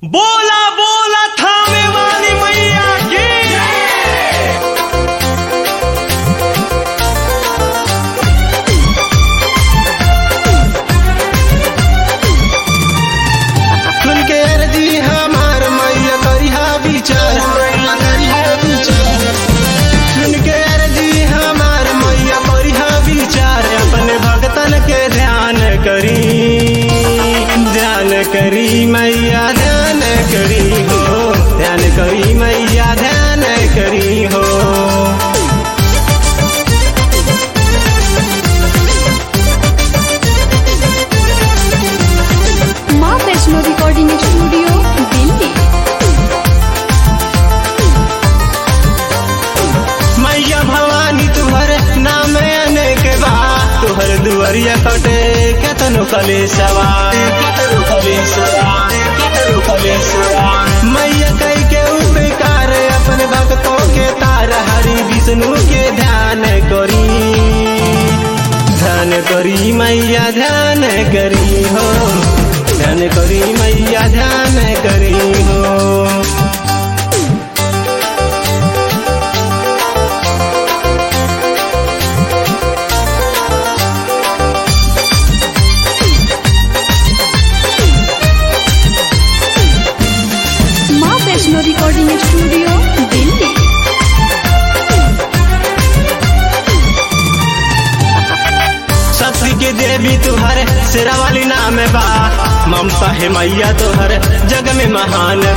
बोला बोला थामे वाली मैया की सुन के अर्जी हमार मैया करिहा विचार करिहा विचार सुन के अर्जी हमार मैया करिहा विचार अपने भगतन के ध्यान करी ध्यान करी मैया ध्यान करी हो ध्यान करी मैया ध्यान करी हो माँ वैष्णो रिकॉर्डिंग स्टूडियो दिल्ली मैया भवानी तुहर नाम अनेक बा तुहर दुआरिया कटे केतनो कलेशवा केतनो कलेशवा केतनो कलेशवा मैया कई के उपकार अपने भक्तों के तार हरि विष्णु के ध्यान करी ध्यान करी मैया ध्यान करी हो ध्यान करी मैया ध्यान करी हो माँ वैष्णो रिकॉर्डिंग स्टूडियो दिल्ली शक्ति के देवी तुहर शेरा वाली नाम बा ममता है मैया तुहर जग में महान